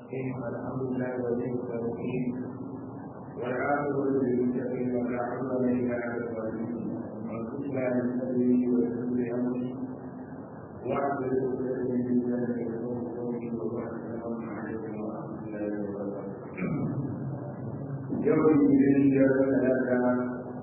الحمد لله ولي الصالحين والعاقبة للمتقين ولا عدوان إلا على الظالمين وانصرنا من سبيله وسبيل أمري واعبد عقدة من لسانك يقول قولي وبعد السلام عليكم ورحمة الله وبركاته يوم الاثنين ثلاثة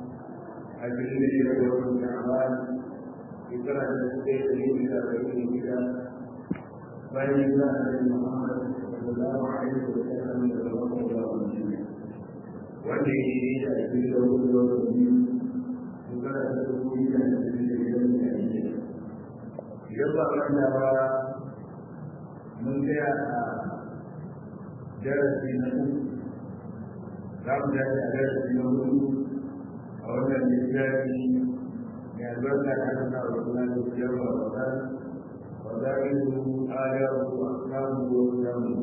أجل يوم شعبان ذكر الشيخ من أربعين كتاب bayan ya da Muhammad sallallahu alaihi wa sallam da Allah ya wani wanda ya yi da shi da wani da wani shekara ta dubu biyu da ashirin da biyar da ake idan ba wanda ba mun tsaya a darasi na uku za mu tashi a darasi na hudu a wannan littafi mai albarka da aka sa wa suna da siyar wa wata وذلكه آياته وأحكامه وقيامه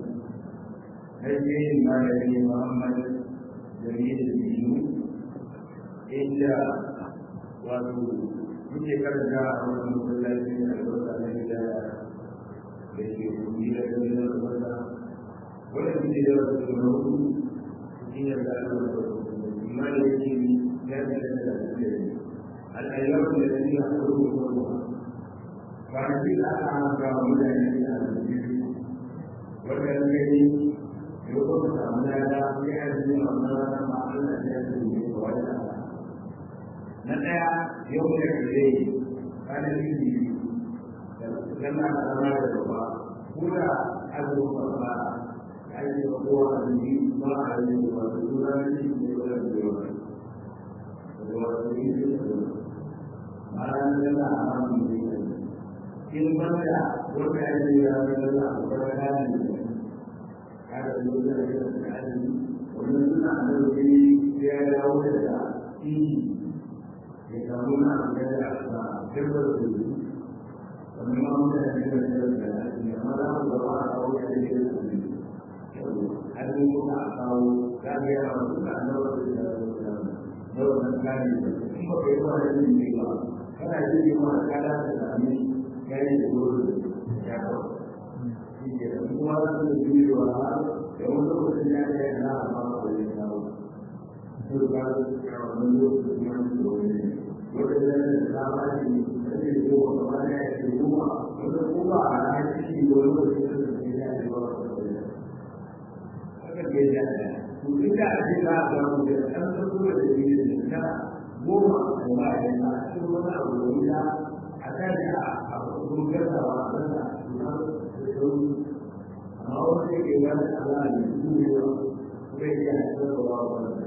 نجي ما يلي محمد جميل الدين إلا wato muke karanta a wannan masallaci a albarka na gida da ke kudi da gani na wata wanda muke da wasu suna hudu cikin yadda ana da amma da yake ya fi da da da al'ayyar da ya fi a kurkuku kwanaki da aka haka wa mutane da aljihu wanda ya gani ya kuma samu lada ya arziki a wannan rana ma Allah ya zuwa ga wata na ɗaya yau da kare kwanaki biyu da zama da zama da gaba kura azumin ba ya yi da kowa a jiki ba a yi da wasu tura ne da yawa da yawa da wasu yi da yawa ma'ana da yana a hannun da yawa in banda wanda ya yi ya zama da akwai kayan da kada da yau da ya da kayan wani suna da wani ya yi dawo da inji ya samu na amfani da aka tabbar da su wani ma mun da ya da da da amma da mu gaba a kawo ya da da su har mun ko a kawo ga ga ya mu da annabawa da da da wannan kayan da kuma bai wani ne ba kana ji ma kada da amin kai da gudu ya kawo shi ke da kuma za su yi da wa da wani lokacin ya da yana a ma ba da kawo su ba su ya wani lokacin ya su da wani lokacin da ya da ba shi da ke yi wa kama da ya ke kuma wanda kuma a ranar shi wani lokacin da ke ya ce ba su da wani haka ke ya da to duk da ake za a samu da ɗan sako da ke da ta goma da ba a yi a cikin wani abu da wuta a kan ya a kun gasa wa a kan da suna da sauri amma wanda ke wani ala ne su ne wa zai iya haifar da wa wanda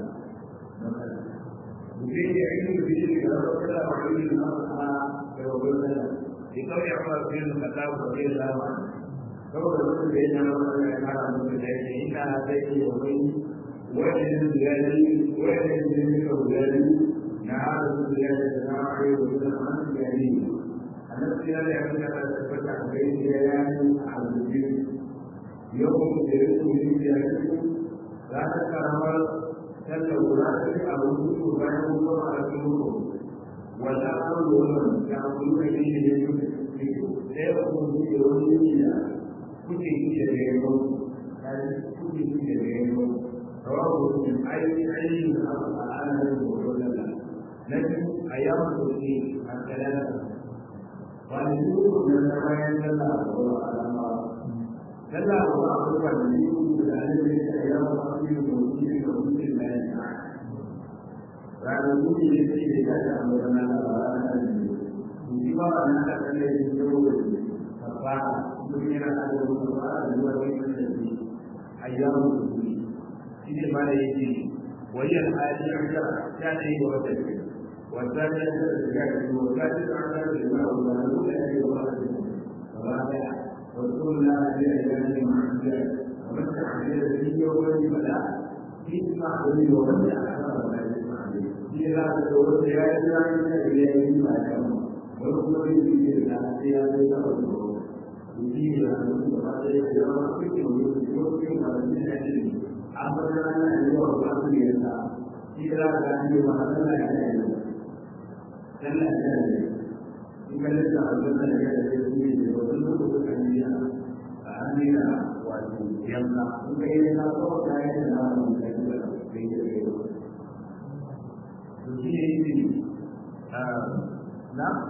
mutum ya yi da bishi da rabu da wa yi da masana da wabin sana shi kawai ya fara fiye da kasa ko zai zama saboda wasu da yana wani ya kara musu da yake ina zai iya wani wajen ziyari wajen ziyari na hada ziyari da na arewa da na ziyari annabi ya ya ga da tabbata a kai da ya yi a rubuce yau da ya so yi ya yi za ta karamar sallar guda ta yi a rubutu bayan kuma a cikin rubu wanda an zo wannan ya kuma yi ne da yau sai ya kuma yi da wani yi da kuke yi da ya yi kuke yi da ya yi rawahu min ayi ayi da aka ana yin wannan na biyu a yawon sosai a kalala kwanaki uku da na bayan sallah a kowa alama sallah ko a kowa da ne uku da ne ne da ya ba su yi da wuce da wuce da ya ta ranar wuce ne ce da ya ta amma da na da ranar da ne wuce ba ba na da kalle da ya yau da ka fara duk yana da wani ba da zuwa wani da ne ayyamu da wuce shi ne ba da yake wayan hali an ga ta ne ga wata والثانية الزكاة والثالثة على الإمام والمعلوم أن يوافق الرابع وكل لا بأيام معدودة ومسح عليه الذي يوم فلا يسمع به ومسح أكثر ما يسمع به إذا تدور سيادة عن إليه ما يعلم وركن به إلى سيادة تقدره يجيب أن يتقدر يوم فكر ويمكن أن يسأل أمرنا أن يوافق الإنسان إذا كان يوافق الإنسان dan da ne in ka lissa a wannan da ya da su ne da wannan lokacin kan yi a amina wato yanka in ka yi na ko ta yi da na mu da da da da to shi ne yi na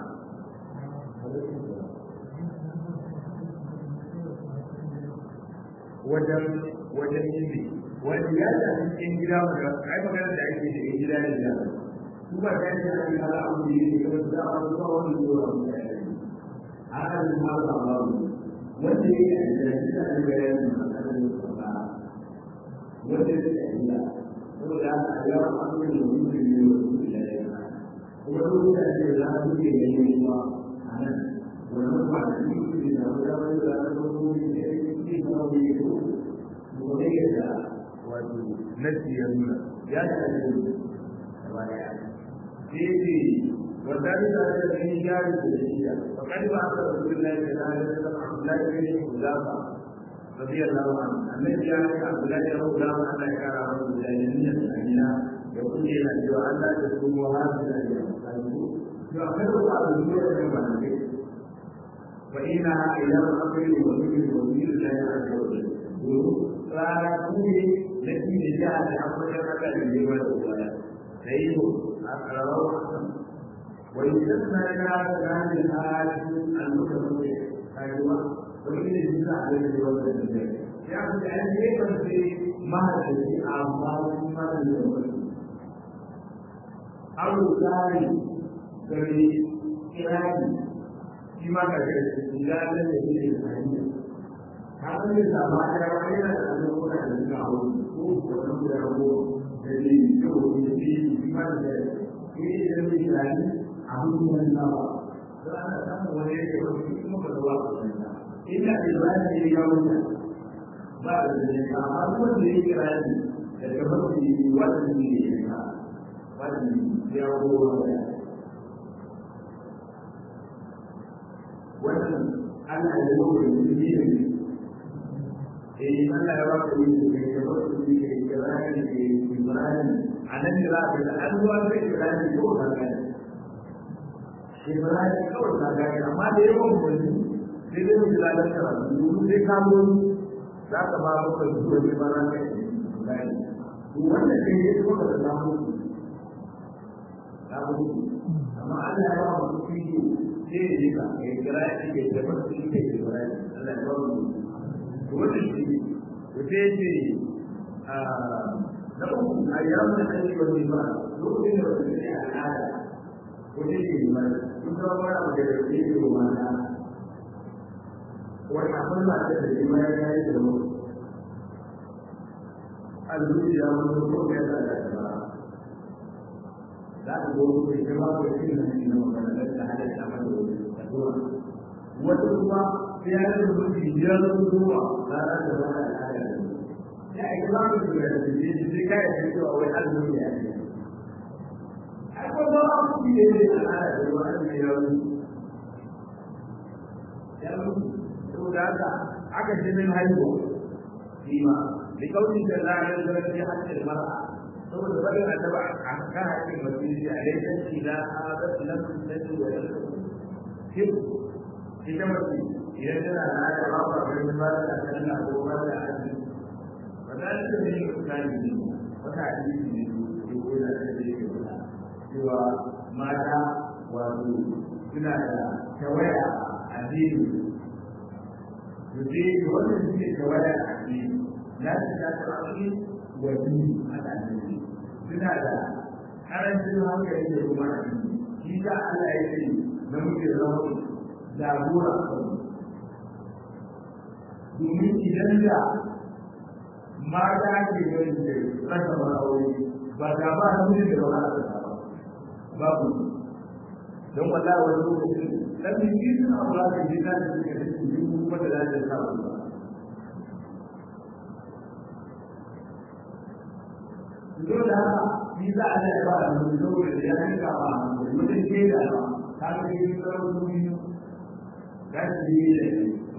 wajen wajen yin wanda ya shafi cikin gida mu da ai magana da ake da gida da gida su ba ta yi da ake ala abu da yake kuma da ba su ba wani zuwa mu da yake haka ne ma ba ba wanda yake da shi da ne bayan da aka yi ba wanda yake da gida saboda haka a yawan abubuwan da mutum ne wa su da ya kuma duk da ake da su ke da yi kuma a nan wannan ba da shi ne da wani wani da aka zo ne da yake da wani gobe da wato nasi ya nuna ya shafi gaba daya sai وذلك الذي جاء بالشيعة وقد بعث رسول الله صلى الله عليه وسلم عبد الله بن حذافة رضي الله عنه الذي جاء عبد الله بن حذافة أن كان رسول الله جميع الأنبياء يقول لنا سوى أن لا تكونوا هذه الأيام يؤخر بعض الأمور من بعد فإنها أيام الأمر وذكر وزير الله عز وجل ranaku ne na shi da jiha da an wajen haka da yi wani waya da yi a ƙararrawar hakan wani sassa ya ga ranar halin al'uka mace kayuwa wani ne shi za a yi da wani da zai ya fi da an yi kan sai mahaifaci a bayan mara da wani abu tsari gari kirani shi ma ka ga shi ya da ne da hanyar kafin da sama ya wani yana da ɗan kuma da suka hau ko wannan da rago da ne da ko da shi shi ma da shi ne da ne shi rani a hukun nan ba to ana samun wani yake wani kuma ba da wasu nan ina da ba ne ya wuce ba da ne ka amma kuma da yake rani da ga mafi wannan ne ya ka wannan ya go wannan ana da lokacin da ne eh Allah ya baka yi da ke da wasu ne ke kirani ke Ibrahim a nan da za ka da an zuwa da Ibrahim ko ka ga Ibrahim kawai ka ga amma da yawan mutum sai dai mu da da ka mu sai ka mu za ka ba ka zuwa da bara ka Ibrahim to wannan kai ne ko da za mu mu amma Allah ya ba mu kuɗi sai ya ka kirani ke da wasu ne ke Ibrahim Allah ya ba mu wannan shi to sai ce na uku a yawon da ake wani ba lokacin da wani ne al'ada ko ne ke yi mai sun zama wani abu da ya ke yi wa mata wani abin ba ta da jima ya yi da mu a zuciya wani ko ya da da ba za ka zo ku ke ba ku shi ne na magana da halatta a da zuwa wata kuma sai ya yi mutu biyar zuwa ranar da wani al'ada ya yi ba mu da ya ce shi sai kai ya ce wa wai azumi ya ce akwai ba a mutu ne da al'ada da wani da ya yi ya mutu saboda haka aka ce min haihuwa shi ma da kaunin da za a yi zama sai hancin mara saboda bari a taba a kan haƙƙin masjidi a laifin shi na a zafi na su na su wa yanzu ita mace idan tana da aya ba ba wani ba da sallah ko ba da azumi ba za ta ne misali ne wata hadisi ne ko ko da ta ce ke faɗa cewa mata wato suna da tawaya a addini to sai wannan suke tawaya a addini na su ta tsarki wa dini a addini suna da karancin hankali da kuma addini shi ta Allah ya ce namiji da zama jagora domin idan da mata ke yin da rasa aure ba ta ba su ne da ba za ta ba babu don wala wani lokacin dan biki suna ba ka ji na da suke da su yi kuma da za ta sa ba dole haka shi za a da ba da mutum saboda ya yi ka ba mutum ke da ba ta ga yi sauran duniya za su yi da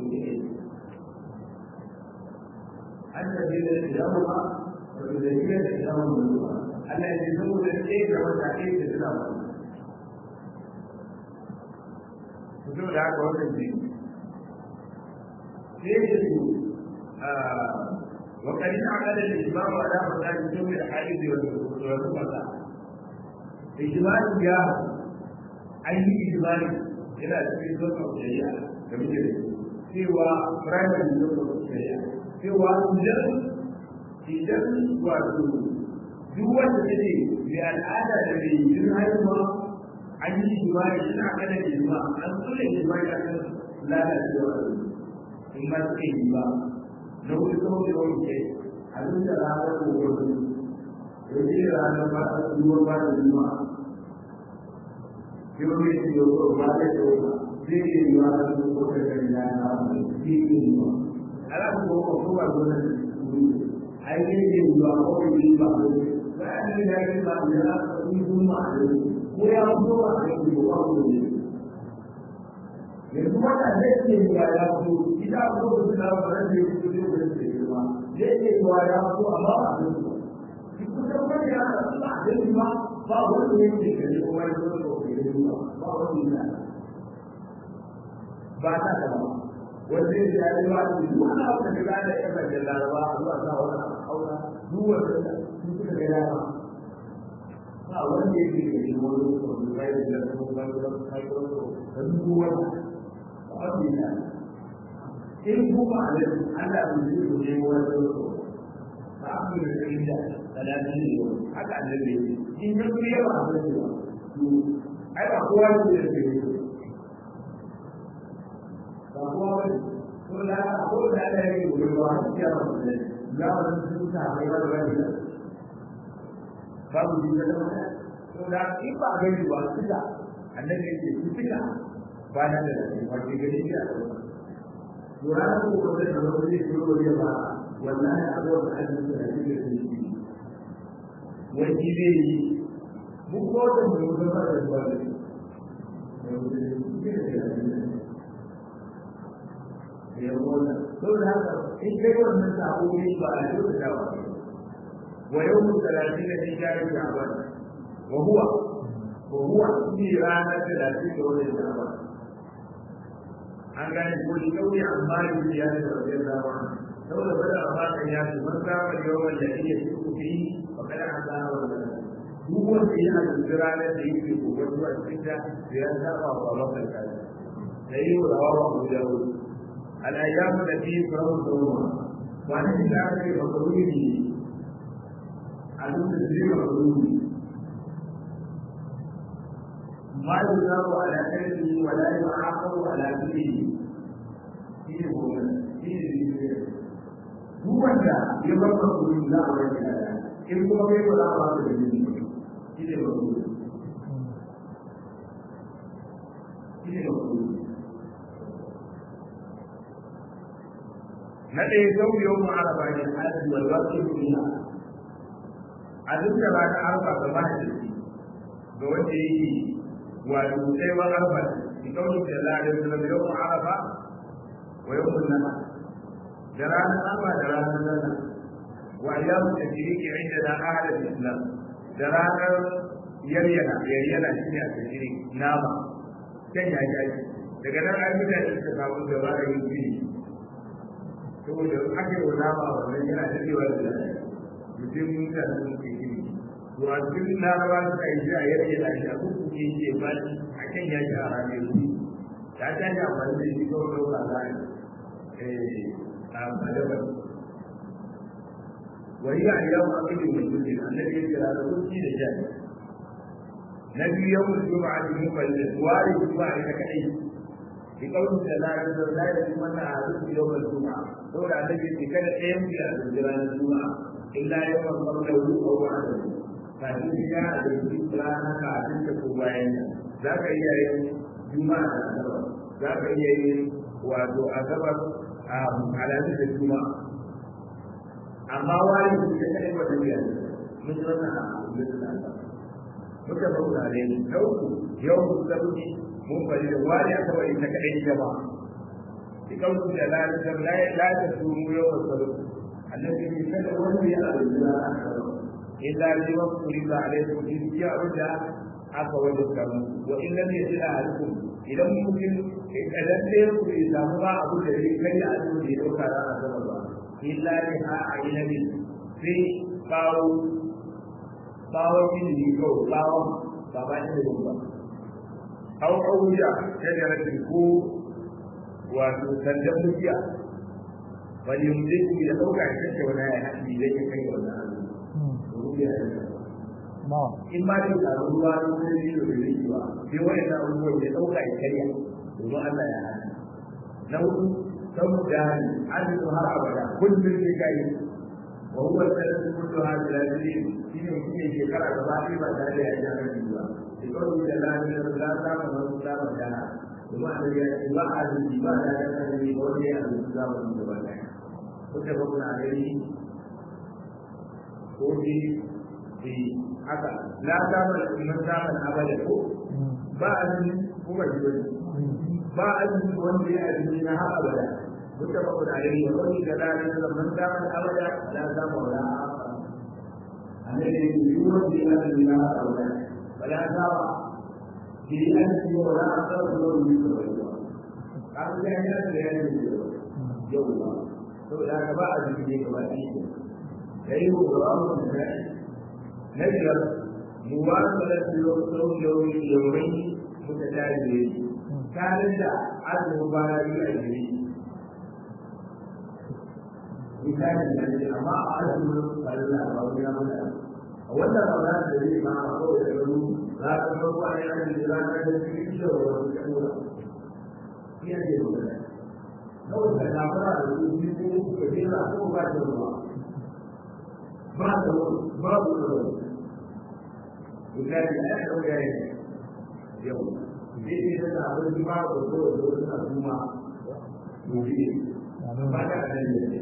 an tafi da idan ba wato da yi da idan ba Allah ya ce saboda ke da wata ke da suna ba su da haka wannan ne sai da su وقد انعقد الاجماع على مسائل سوء الحديث والمصلى اجماع جاء اي اجماع الى cikin zuwa shari'a da muke da cewa primary zuwa shari'a cewa idan idan wato duk wanda take mai al'ada da mai yin haihuwa an yi jima'i suna kada jima'i an tsule jima'i a kan lalacewa in ba su yi ba na wuri kawai da wani ke a duk da ranar gobe da ke ranar ba a duwa ba da jima'i yau ne su yi wa ba da yawa zai yi yi wa da ko da kan ya na zai yi yi wa ala ko ko ko ba zo da ai ne yi wa ko yi ba ko ba ni da yi ba da yi kuma ko ya zo a cikin ko ba ko ne yanzu wata zai ce ya ya fito ita ko da su lawa ba zai fito da su da su ba zai ce ya ya fito amma ba zai fito shi kusa wani ya rasu ba zai ba ba wani ne ke gani ko wani zo ko ke gani ba ba wani ne ba ta da ba wanda ya ya yi wa shi duk wani abu da ga da ya ba da laraba zuwa sa wani aura duk wanda su suka ga ya ba ba wanda yake gani wani ko da ya da ko ba da kai ko da duk wani abinda in kuma alai Allah bai yi ne wani so ba a yi da inda talatin ne haka annabi in ya kuma yawa a zai ba to ai ba kowa ne da ke yi ba kowa ba ko da ko da da yake gobe ba a cikin yawa da za a wani sun sa mai wani wani da babu ji da wani to da in ba gani ba suka annabi yake su suka ba na da shi wace gani ya lura da ko ko da wani ne ko da ba wallahi abu da an yi da shi da shi wai shi ne mu ko da mu da ba da wani ya wala to da haka in kai wannan sabo ne ba a yau da dawa wa yau mu talatin da shi ya yi sha'ban wa huwa wa huwa shi ranar talatin da wani sha'ban an gane ko shi kauye amma yi ya ce da wajen zama saboda bada amma kan ya ce man zama yawan da iya ci ku fi ba kada an zama wannan duk wanda yana da ranar da yake gobe zuwa cikin da ya saba wa bakar kai da yi wa rawa wa abu da wuri al'ayyamu da fi faru da ruwa wani da aka yi makaruni ne a duk da zai makaruni ما يجاب على كلمه ولا يعاقب على كله شيء هو شيء هو ده يبقى من لا ولا لا إن هو ولا ولا شيء هو شيء هو na ɗaya sau yau mu araba ne hajji wal wasu duniya a duk da ba ta arba ga mahaifi ga wanda yake wato sai wa arba bi kauli da Allah da sallam yau mu araba wa yau mu nana da ranar arba da ranar nana wa ayyamu tajriki inda na ahlul islam da ranar yaryana yaryana shine a tajrik nama kan ya yi daga nan an mutane suka samu gaba da yin fili saboda ake wa nama wannan yana dadewa da lafiya mutum mutane sun ke gini to a cikin larabawa suka yi shi a yadda yana shi a kuku ke ke ba shi a kan ya shi a ranar su ya ta yi amfani da shi kawai ɗauka za a yi a madabar wani a yau a kan yi mutum ne an da ke kira da kuki da jari na biyu yau mutum a cikin muballin wari kuma a ita kaɗai بقوله صلى الله عليه وسلم لا يجوز أحدكم يوم الجمعة دور على الذي كان يمشي على الجيران الجمعة إلا يوم قبله أو بعده فإن جاء الإسلام كعدل كوباين ذاك إياه جمعة ذاك إياه wato asabar على مثل الجمعة amma wani su ya kai wata biyar mun yi wannan a bisa muka bauta ne na uku yau musulunci mun bari da wani aka bari ta kaɗai ita ba ki kautu da lalata la la ta sumu yau da sabu annabi ne kada wani ya alƙura illa li waqti la alaykum in ya ruda aka wani kamu wa in lam yajid ahadukum idan mutum idan dai ku samu ba abu da yake kai a cikin da yau kara a sama ba illa bi ha ainabi sai bawo bawo ilimi kawai bawo ba ba da ba au auya shajaratin ko wato sandan mukiya bal yumliku ya dauka ya kace wani ya haɗi zai ya kai wannan abu rubiya ya in ma dai ka ruwa ne ko ne da yake ba sai wani na ruwa ya dauka ya kai domin Allah ya haɗi na hudu saboda azu har abada kullum sai kai wa huwa salatu kullu hadhihi al-ajrin shine mutum ya shekara gaba ɗaya ba tare da ya ji hankali ba بقول الله لا تعلم من كتاب الله وما الذي يتبع الاتباع لا يتبع بقوله الكتاب من قبله متفق عليه قولي في haka la damar man damar abada ko ba azumi kuma jiwani ba azumi wanda ya azumi na har abada mutafaqun alayhi wa qawli kadhalika man damar abada la damar la annabi yi wanda ya azumi na har abada ولا ترى في أنف ولا أثر لون مثل قال لا يأتي يوما فلا كباء في كباء كيف قرآن نجر مواصلة صوم يوم يومين متتاليين كان ذا عدل مبارك أجري مثال الذي أما عدل فلا رضي الله a wannan rana da zai ma a kawai da gano za ka farko a yana da za ka da cikin shi da wani kamura iya ce da wani kawai da na fara da su biyu ko uku ka jera ko ba da ruwa ba da wani ba da wani misali a yana ɗauka ya yau zai ce da abin da ba da ko da wani na kuma gobe ba da nan ne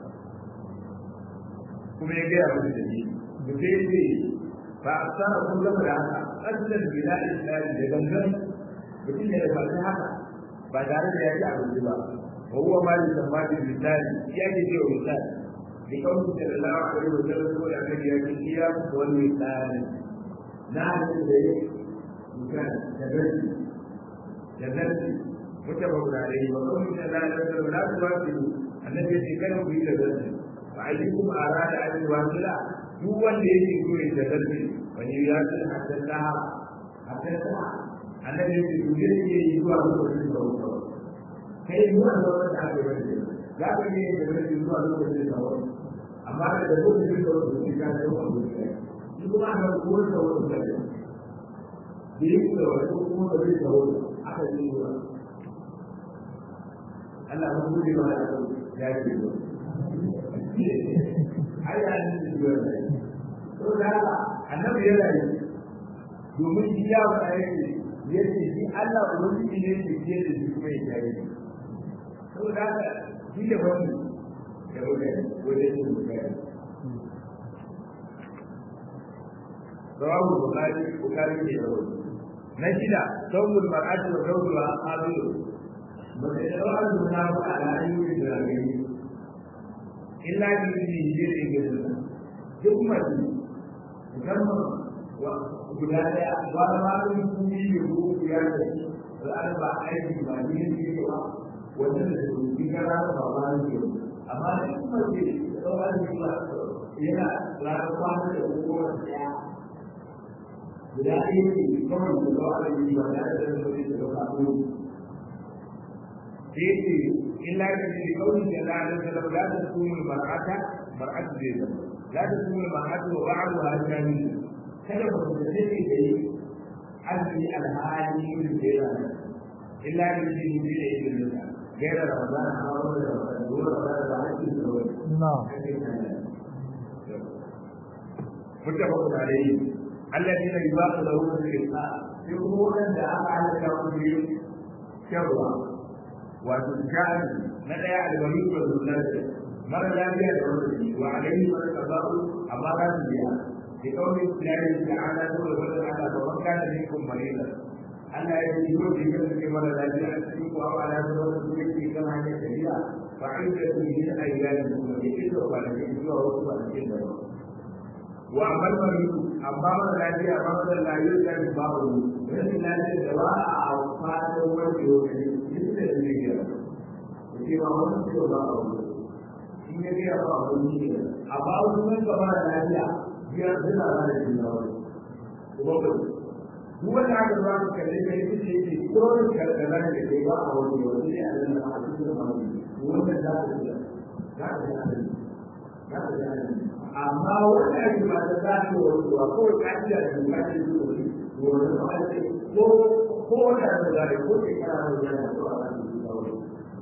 kuma ya gaya musu da ni بكيفي فأكثر كل هذا أجل بناء الإسلام لبنان بكل الفاتحة بعد ذلك يأتي على الربا وهو ما يسمى بالمثال يأتي به مثال لقوله صلى الله عليه وسلم يقول أن يأتي القيام والمثال نعم إليه مثال جنتي جنتي متفق عليه وقوله صلى الله عليه وسلم لا تواصلوا النبي يتكلم به جنتي فأيكم أراد أن يواصل duk wanda yake so ya tadarbe wani ya ce haddasa haddasa annabi yake to zai iya yi zuwa lokacin da wuce kai zuwa lokacin da aka yi wani za ka iya yin tadarbe zuwa lokacin da wuce amma da da lokacin da wuce ka ce wa wuce shi kuma aka kuwa da wuce da da yi da wani ko kuma da zai da wuce aka yi zuwa Allah ya gode ma da ya ce ai ya yi zuwa da to da haka annabi ya rayu domin shi ya faɗa yake yace shi Allah ubangiji ne ke ce da shi kuma ya yi to da haka shi da wani da wani wani ne mutane rawahu bukhari bukhari ne da wani na shida sawmul mar'ati wa zawjuha qabilu mace da wa'azu na ala ayyuka da gani illa bi jirin gidan duk mace musamman guda daya wani malin kuni ne ko ya da al'ada ba aiki ba ne ne ba wannan da su bi gara ba ba ne amma da kuma ce tsawon da ba yana rana kwana da kuma daya guda ɗaya ne kawai da zuwa da yi ba da da da da da kafin sai ce illa da ne kawai da da da da da da kuma mar'ata mar'atu zai zama لا تكون المرأة وبعضها جميل kada ku da take da yi azumi alhali min jera illa bi din bi da yin da jera ramadan a wannan da ramadan dole ramadan da hakki da wani na متفق عليه الذين يباق لهم الرزق يقولون ان افعل لهم شرا وتجعل مدى الولي والذل mara lafiya da wani wa alaihi wa tabaru amma za su biya bi kawai ilahi ta'ala to da wannan Allah ba wanka da ne kun marila Allah ya yi ko da yake mara lafiya a cikin ko awa da wani su yake kan hanyar tafiya fa inda su yi ayyana kuma da ke da kwanaki zuwa wasu kwanaki da ba wa amal maridu amma mara lafiya ba mara lafiya da ba wani rashin lafiya da ba a fatan wani yau ne da ne ya ce ba wani ce ba a wani in ya gaya ba a wani ne amma wasu sun gaba da lafiya biyar suna ba da juna wani kuma ba duk wanda aka zuwa ka kalle ka yi ce ke tsoron karkara da kai ba a wani wani ne a nan a cikin mamaki wannan za ka ji za ka ji adalci za ka ji adalci amma wanda ake ba ta za ta wani zuwa kawai ka ji da doka ce zuwa ne wani ba a ce ko ko wanda da zai ko shekara da zai ko a kan zuwa wani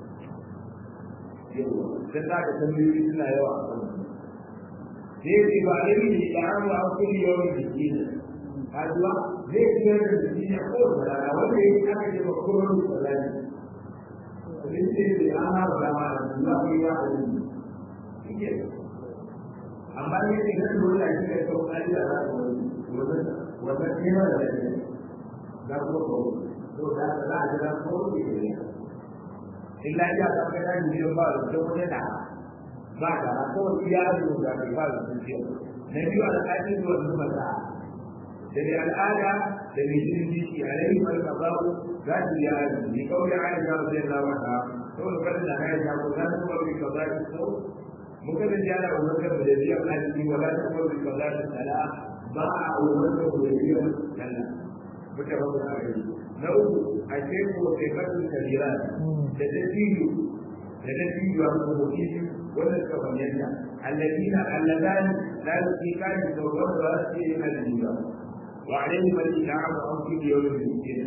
yawa dan za ka tambayoyi suna yawa a kan sai ce ba a yi da an wa kulli yawan jiki ne kajuwa zai ciyar da jiki ne ko da rana wanda ya yi aka ce ba kuma da salati abin ce da an haɗa da ma da Allah ko ya haɗu amma ne ne nan dole a cikin sau ɗari da za ka wani wannan kima da lafiya za ku ko to da za a jira ko ne illa ya ta ga da ni ba da ko ne da ba da ko ya zo da ba da shi na biyu al'adun da wannan ba da al'ada da mai jin jiki a rai mai kazabu za su yi aji ni kawai aisha radiyallahu anha saboda kada da aisha ko za su ba bi kaza ki so muka da jana umarkar da biya aji wala ta ba bi kaza ta sala ba a umarkar da biya sala muka ba da aji na uku a ce ko sai kasu kabira da ta tiyo da ta tiyo a kuma tiyo wanda suka bayyana alladina alladan la yuqiqan tawbah wa rasuli al-jiba wa alayhim al-in'am an kulli yawmin miskin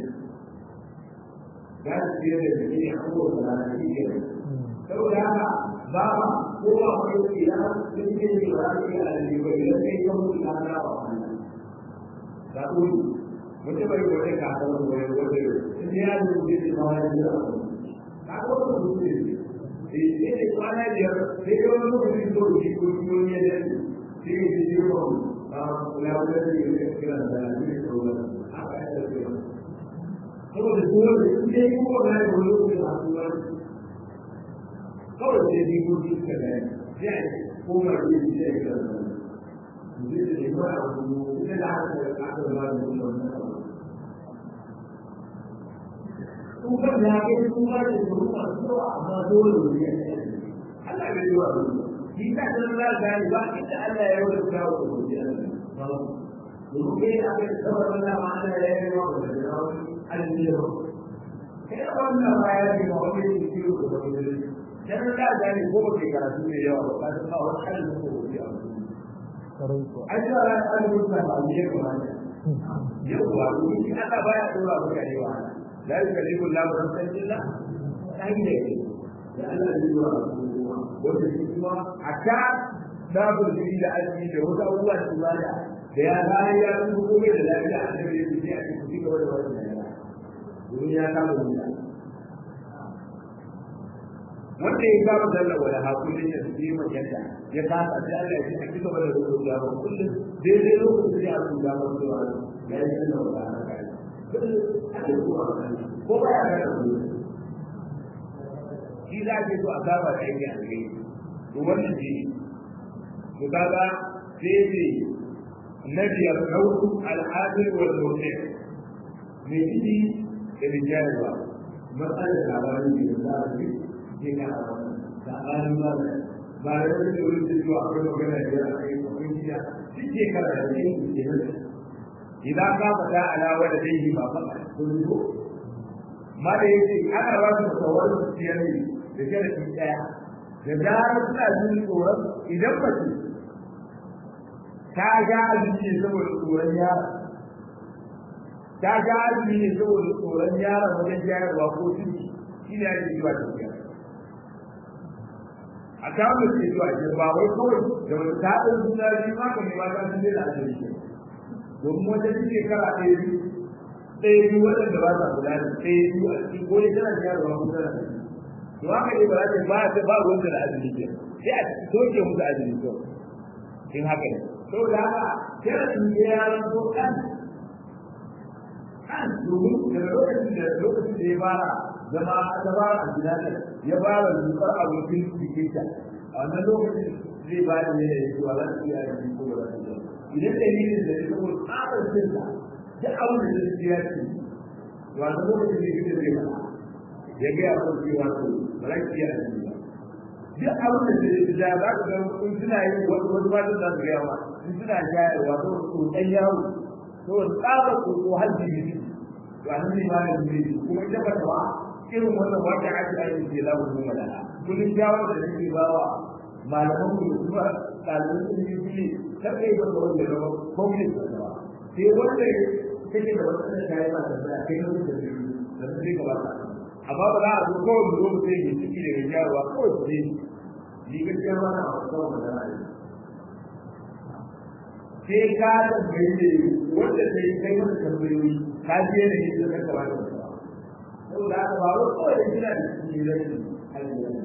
da su yi da jiki a kowace rana shi ke saboda haka ba ba ko ba ko ila sun ce ne ba su yi aljiba idan sai kan mutu na na ba da uri mutum bai gode ka ta wani wani wani sun ya yi mutu da ma wani da ka ko ko mutu ne sai ne kwana biyar sai ka wani mutum da ko ko ko ne da sai ya ji ko a kula da shi ne kira da shi ko haka ya ce saboda dole in dai kuma na yi wani lokaci a kuma kawai sai dai ko ji ka da ya koma da shi da ya da mutum da ne ba a kuma ita da aka da aka ba da wannan kuma da ke kuma da kuma so amma dole ne Allah ya yi wa shi ta san la gani ba ita Allah ya yi wa kawo ko ji Allah domin kai aka yi saboda Allah ma Allah ya yi wa da aljihu kai wannan baya ne ba wani ne ke ko da wani dan da gani ko ke karatu ne yawa ba ka san ba wani halin ko ke a ai da ran aljihu ba ba ne ko ne yau ba ni shi aka baya dora maka ne wa la yukallifu Allah nafsan illa sai ne da Allah ya yi wa wanda shi kuma hatta da burjini da aiki da wata abubuwa su bada da ya bayan ya kuma komai da lafiya a cikin yake sai a cikin gaba da wannan domin ya kama wuta wanda ya kama zalla wala hakulin ya fi magana ya kasa sai Allah ya ce a cigaba da rubutu ya ba kullum daidai lokacin da ya rubuta ba su wa ya yi zalla wala haka ko ba ya gana su shi za a ce to a saba da yake a gari to wannan shi to kaga sai ce na biyar kautu al'adil wal murtad mai ciki da rijiyarwa matsalar labarin da ya za a fi ke ka labarin ba da ba da wani da wani da zuwa akwai magana da ya kai akwai gida duk ke kara da yin ke nan idan ka fata alawa da dai ba ba ko ne ko ma da yake ana ba su tsawon siyar ne da sharadi daya da zarar suna jin tsoron idan ba su ta ga abinci saboda tsoron yara ta ga azumi ne saboda tsoron yaron wajen jayarwa ko ciki shi ne ake zuwa tafiya a kawo ke zuwa ke ba wai kawai da wani taɗin suna biyu ma kan ba ta sun daina azumi ke domin wata shi shekara ɗaya biyu ɗaya biyu waɗanda ba sa kula da ɗaya biyu a cikin ko ne tana jayarwa ko tana to haka ne ba za ta ba ta ba ruwanta da azumi ke sai a soke musu azumi to in haka ne saboda haka kira sun je yaran ko kan kan domin daga lokacin da lokacin da ya fara zama ta fara a gida ne ya fara zukar abokin cikin ta a wannan lokacin zai ba da ne da cewa za su iya yin ko ba za su iya idan dalilin da ya saboda tsarin sinta duk abin da zai ya ce wannan lokacin da ya zai fara ya ga ya kan cewa to ba za ki iya yin ba duk abin da zai da za ka ga in suna yin wasu wasu matan za su gaya ma in suna shayarwa to tsotsan yawo to tsaba tsotso har jini to a nan ne ma da zai kuma ita ba ta ba irin wannan wata ake aiki ce za mu zo malala kullum shawar da nake ba wa malaman ku da kuma ɗaliban sun yi fili kar ka yi masa wanda ya zama kwamfin da ba sai wanda take da wata da ta yi ba da zai kai na da zai da zai ka ba ta amma ba za a zo kawai mu zo mu sai mai ciki daga jaruwa kawai su ne ni gaskiya ba na a kawai da za a yi sai ka tambayi ne wanda sai kai masa tambayoyi ka je ne ne da ka ba da saboda haka ba wai kawai da gina da ciki ne rashin hanyar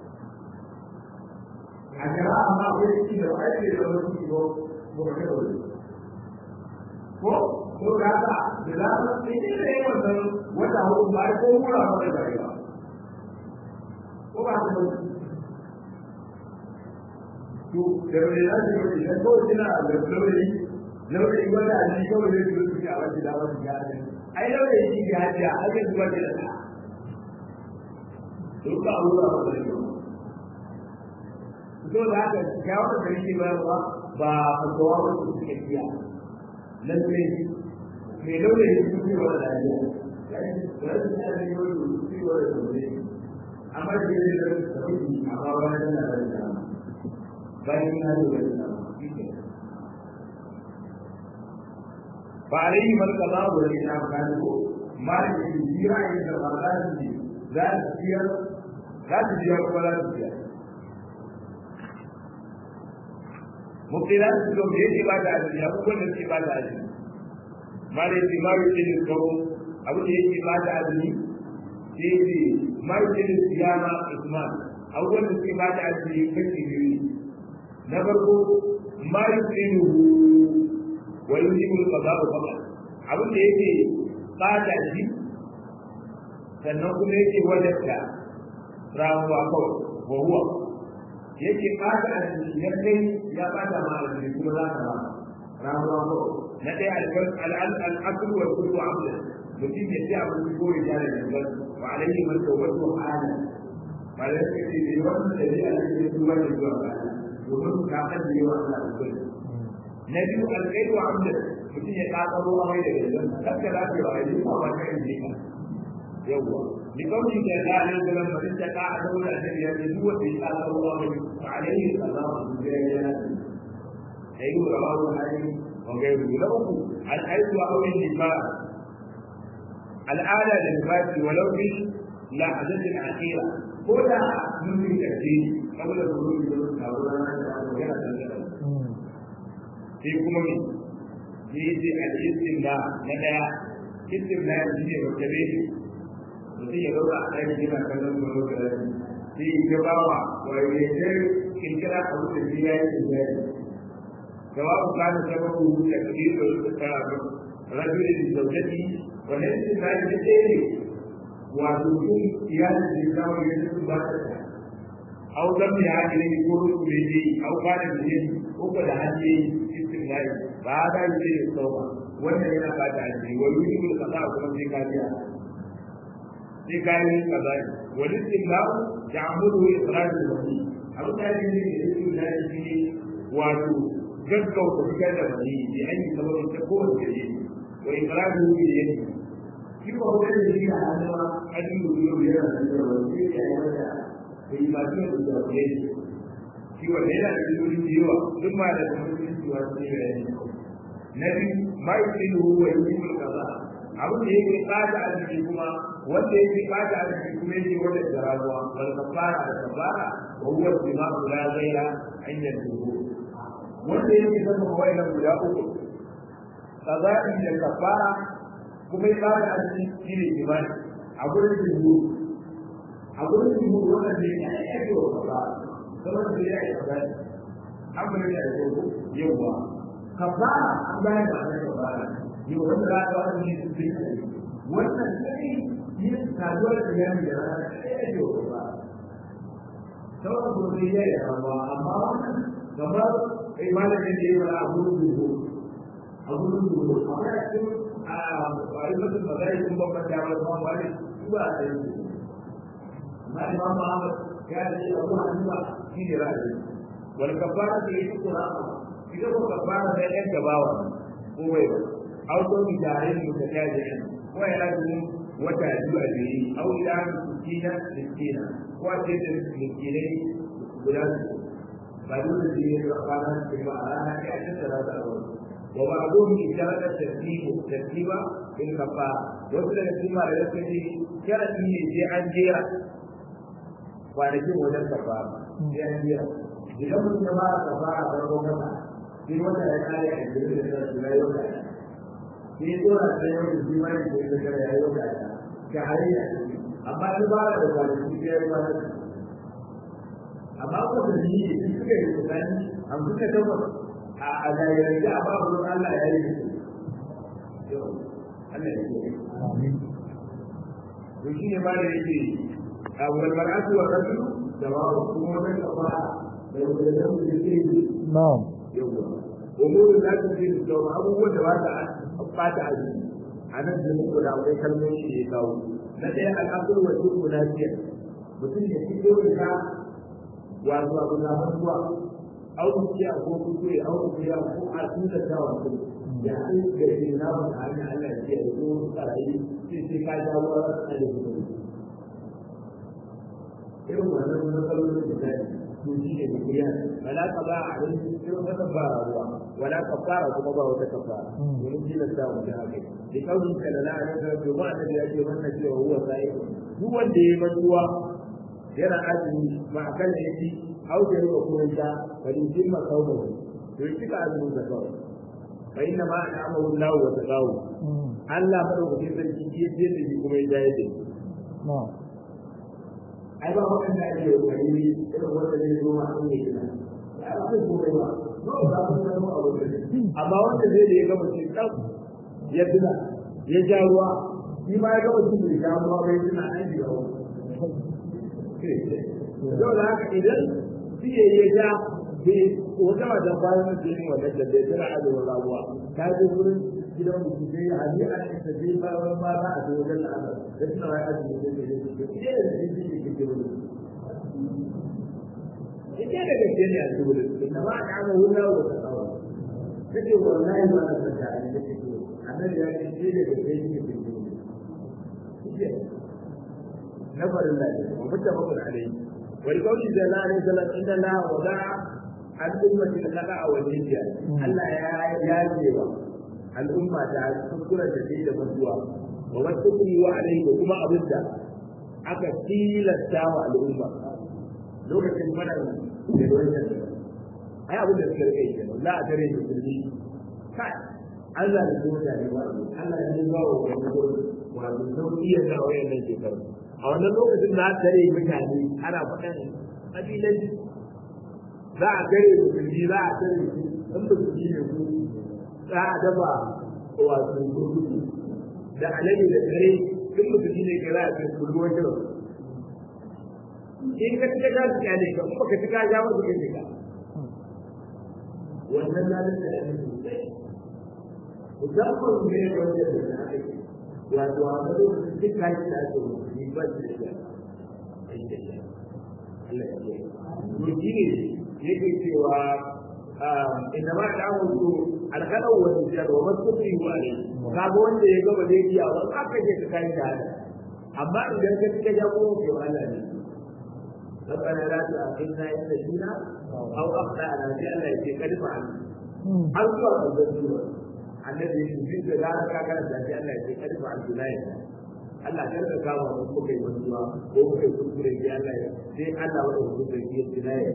a jira amma wai ciki da ba ake da wani ciki ko ko ka kai wani ko ko da haka da za ka sai ne da yawan san wata hudu ba ko mura ba da ba ko ba ta to da wani za su yi da ko kina da lauri lauri wanda a ji kawai da su suke a wajen da wani gadi ai lauri shi ga hajiya a ga zuwa da ta to ka aura ba da yau to da haka ga wanda da yake bayarwa ba fatawa ba su suke kiya lalle me lauri ne su ke wa da ya amma da yake da sabbi amma wani da da bayan ya zo da ba alaihi mal qada wa ina kan ko ma da jira yin da Allah ne za su biya za su biya ko za su biya mukila su ko me yake ba da ajiya ko wanda yake ba da ajiya ma da yake ma yake da kawo abu da yake ba da ajiya yake ma yake da siyama isman abubuwan da suke ba da ajiya kashi biyu na farko ma yuqinu wa yujibu al-qada'u faqat abin da yake bata shi sannan kuma yake wajabta ramuwa kawai wa huwa yake bata shi ya kai ya bata ma alji kuma za ka ba ramuwa kawai na ɗaya al-asl wa kullu abd mutum ya ci abin ko ya jare da gan wa alayhi man tawbatu halan malaka ce ne wannan da ya ake zuwa da zuwa ga domin ka kan yi wa Allah alƙawari na biyu alƙaidu wa amda mutum ya ƙaƙaro a mai da gajiyar kakka za ka yi wa aiki ko ba ka yi ka yawwa ni kawai da ya ne da lamarin da ka a daura da ya ne duk wanda ya ƙaƙaro a mai fa alaihi sallahu alaihi wa sallam sai yi rawahu hali wa gairu na uku al'aidu wa aurin nifa al'ada da nifasi walau bi lahazatin akhira ko da mun yi kace saboda gurin da ta wurin da yana da sai kuma me shi ce al-istimna na daya istimna shi ne wata bai mutum ya zauna a ɗaki yana kallon gurin da sai ya bawa wai ya ce kirkira abu da shi ya yi tijari jawabu kana sababu da kadir da su ta rajulin zaujati wannan istimna ne ɗaya ne wato kun iyalin da ya kawo ya su ba ta أو لم يعد يقول به أو كان به وقد هدي استغناء فهذا يصير التوبة وأن هنا بعد عنه ويجب القضاء كما في كافية في كافية القضاء والاستغناء يعمله إخراج الوحي أو كان به الاستغناء فيه واتو جدك وتفكر الوحي بأي سبب تكون جديد وإخراجه بيده كيف هو الذي هذا أن يقول لنا أن الوحي bai ba shi da zaɓe shi wanda yana da illolin da yawa duk ma da kuma cewa su ne bayani na biyu ma yi sai da ruwa yi mun kaza abin da yake bada arziki kuma wanda yake bada arziki kuma yake wanda da rabuwa wal kafara da kafara wa huwa dima'u la ghaira inda dubu wanda yake zama wa'ina guda uku kaza'i da kafara kuma ya bada arziki shi ne imani a gurin dubu a gurin su mu wannan ne ya ake wa kaza kamar da ya yi kaza an bari da yau yawa kaza an bayar da wannan kaza yau wanda za ka wani ne su yi wannan sai yin saduwar da ya yi da rana ya ake wa kaza sauran kuma sai ya yi rawa amma wannan kamar kai malamin da ya yi a gurin dubu a gurin dubu amma ya ce a yi mutum ba zai kun babban damar ba ba ne ba a yi amma imam Muhammad ya ce abu hannuwa shi ne ra'ayi wal kafara da yake qur'ani ita ko kafara da yan gabawa ko bai ba au to bi tare da ta kaje ko ya lazu wata biyu a biyu au ila miskina miskina ko a ce da miskinai guda ba dole da yi da kwana da ba a rana ya ce da za a wa ba zo mu isharar da tartibu tartiba in kafa wasu daga cikin mara da suke sharadi ne sai an jera kwanakin wajen kafa sai an jera idan mutum ya fara kafa a farko kasa sai wata ya kare a jirgin da ta shiga yau da sai dora sai yau da jima da ke da ya yau da ga hariya amma ta fara da kwanaki sai ya yi wani amma ko da ni ne suka yi tsani an suka tabbata a zahirar da a babu Allah ya yi Allah ya yi to shi ne ma da yake a wal mar'atu wa rajulu da ba kuma wannan kafa da yake da mu da yake na'am yawa umuru da ta ce da abubuwan da ba ta fata a jiki a nan da muku da akwai kalmomi da ya kawo na ɗaya al'asuru wa tuku lafiya mutum ya fito da wato abu na zuwa au kuciya ko kuskure au kuciya ko a tuta ta wato ya an ga shi na ba ta hanyar Allah ya ce ko tsarayi sai sai ka ja wa a da ku irin wannan matsalolin da zai to shi ne kuriya wala ka ba a rin irin wata ba ruwa wala ka fara kuma ba wata kafara domin tilasta mu da haka da kaunin ka da la'a da to ba da ya ce wannan cewa huwa sai duk wanda ya yi mantuwa yana azumi ba a kan yake auje ko kuma ta bari jimma kawo to yi kika azumin da kawai fa inna ma an'amahu Allah wa taqawu Allah madaukakin sarki shi yake da shi kuma ya jaye da na'am ai ba wannan da ake kokari irin wanda zai zo ma an yi kina ai ba zai kuma ba no ba mun san mu abu amma wanda zai da ya gaba shi kan ya tuna ya ja ruwa shi ma ya gaba shi bai ja ruwa bai tuna an ji ruwa yau da haka idan siye ya ja bai wata wajen bayan jini wannan da bai tana azumin rabuwa ta je wurin gidan mutum sai ya hadi a cikin da zai ba wani ba za a je wajen la'azar da suna wai azumin da zai zai zai zai da zai zai zai zai ita da gaske ne a cikin inda ba a kama wuna wa ta tsawa ta ce wallahi ba na sanda a ne take so annabi ya ce sai da gaske ne ke cikin na farin lafiya wa mutabakun alaihi ولقول صلى الله عليه وسلم ان الله وضع الأمة الخطأ والنسيان الله يا جيبا الأمة تعالى تذكر تزيد مسوى وما تقري عليه وكما أبدا aka tilasta wa al'umma lokacin mana da wannan ai abin da suka rike ke la a tare da kulli kai Allah ya zo da wa Allah ya ba wa wani wato sauki ya ga wayannan shekaru a wannan lokacin na tare mutane ana faɗan ƙabilan za a tare musulmi za a tare su in musulmi ne ku za a dafa wato gurgudu da alade da tare in musulmi ne ke za a tare kulluwar jiran in ka cika ka cika ne ka kuma ka cika ja masu kai cika wannan na da tare sosai musamman ne wanda da na aiki wato a ga lokacin duk kayan da ake musulmi ba shi da shi Allah ya ce to shi ne yake cewa inda ma da mu so alƙalau wa tijjar wa masukri wa ne kaga wanda ya gaba zai iya wa aka je ka kai da amma idan ka cika jago ke Allah ne ربنا لا تؤاخذنا إن نسينا أو أخطأنا في أن يتقد فعلنا. أرجو أن تذكروا annabi ya shi da za ka kana da shi Allah ya ce kada ba Allah ya Allah kar ka kawo mu ko kai mantuwa ko kai kuskure sai Allah ya sai Allah wa ku da shi ya ya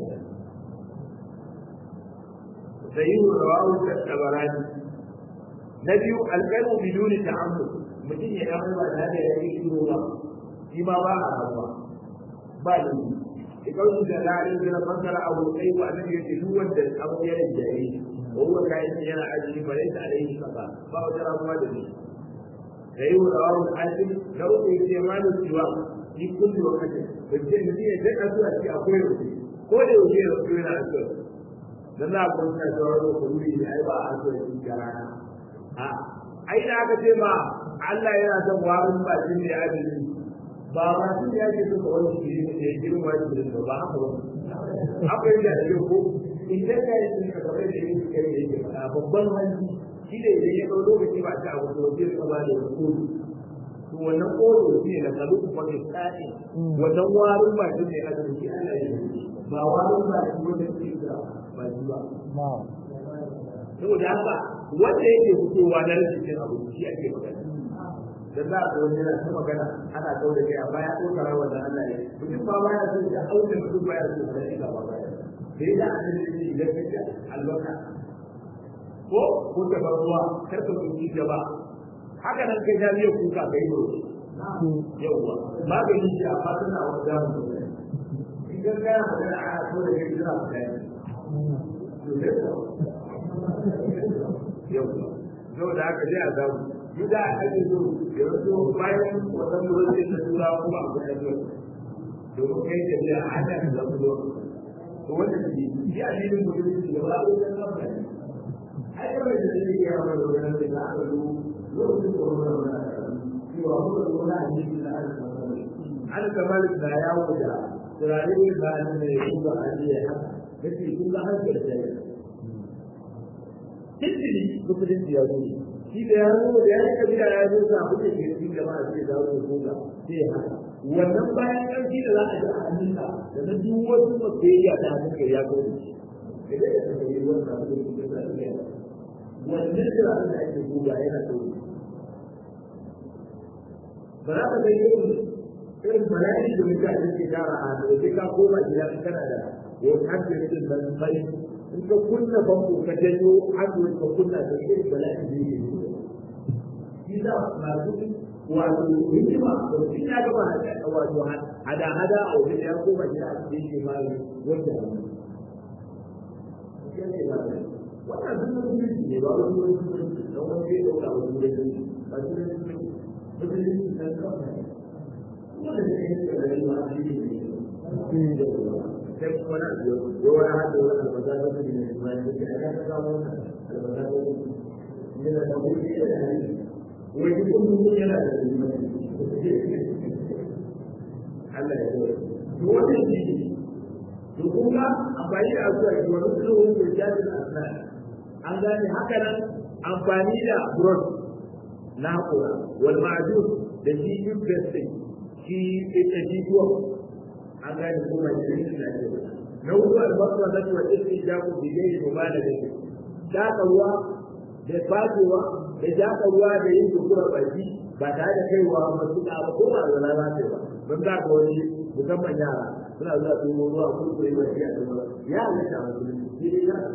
sayyidu rawahu tabarani na biyu alqalbu biduni ta'ammud mutum ya dawo ba da da yake shiru ba shi ma ba a rawa ba ne ikau da la'in da fasara abu sai wa annabi ya ce duk wanda abu ya rage وهو كائن يرى أجل فليس عليه خطأ فهو ترى مواجهه فهو رواه الحاكم لو استعمال السواق في كل وقت فالجنة تكأسوا في أقوله كل وجيه رسولنا أسوأ dan za ku ta sauraro ku wuri da ai ba a so shi garana a ai da aka ce ma Allah yana son warin ba shi ne adalci ba ba su ya ke suka wani shi ne ya girin wani da ba ba haka ba haka yadda da yau ko idan ka yi sun kamar da yin kai da yake faɗa babban hanci shi da idan ya ɗau lokaci ba ta abu da wajen kama da wani kodo to wannan kodo shi ne na kalu kuma ke tsari wannan warin ba shi ne a cikin Allah ya yi ba warin ba shi wanda ke da ba shi ba saboda haka wanda yake fitowa na rashin cin abu shi ake magana da za a wani yana ta magana ana kawo da kai amma ya ɗauka rawar da Allah ya mutum ba ba ya so ya auka mutum ba ya so ya shi gaba ba ya sai da an yi shi idan ka ce albarka ko ko ta ruwa kar ka kuci gaba haka nan kai jami'a kuka kai bro yawwa magani shi amma tana wani damu idan ka yana magana ana so da kai jira ku kai yawwa yau da haka zai a zamu gida a ake so ya zo bayan wannan lokacin da tura kuma a kusa zuwa domin kai da biya a hada da zamu zo to wanda shi shi a cikin mutum da ba a wajen kafa ne ai kawai da zai yi yawa da wajen da za a zo lokacin da wani wani cewa kuma da wani a cikin da aka kama an kamar da ya wuce turare ne ba a ne ya kuma a ne ya haka kace kun ga har da ya Tintini musulunci ya zo shi da ya zo da ya yi kabila ya zo sa kuke ke cikin jama'a sai da zo ko ga sai ya haka wannan bayan ƙarfi da za a ji a hannunka da na duk wasu masoyayya ta hannunka ya zo shi da ya ta yi wannan abu da ke da ya wannan da da ake goga yana so ba za ka ga irin irin bayani da mutane ke tara a da sai ka koma gida kana da wani hankali din ban bai in ka kunna famfo ka janyo hannu ka kunna da irin bala'i da yake shi da masu wato hikima da mutum ya gaba wato hada hada a wajen ya koma gida a cikin shi mali wanda wannan duk mutunci ne ba wani wani mutunci don wani zai ɗauka wani mutunci ba su da mutunci mutunci na kawai wanda zai yi da rayuwa a cikin ne sai kuma na biyo ko wani hada wani albasa da su ne ma ne ke aka ta kawo wannan albasa da su ne da ta wuce da hali wani kuma mun yana da Allah ya yi to wannan shi to kun ga amfani da asuwa ki wani sulhun da jadi asna an gane haka nan amfani da brush na hakura wal ma'jun da shi investing shi ita shi tuwa an gane kuma shi shi na ce na hudu albasa da tuwa irin jaku bi dai mubala da shi shaka ruwa da fatewa da shaka ruwa da yin dukura baki ba tare da kaiwa masu da ba ko ba da lalace ba don za ka wani musamman yara suna zuwa su yi ruwa ko su yi wasi a cikin ya halitta a musulunci shi ne ya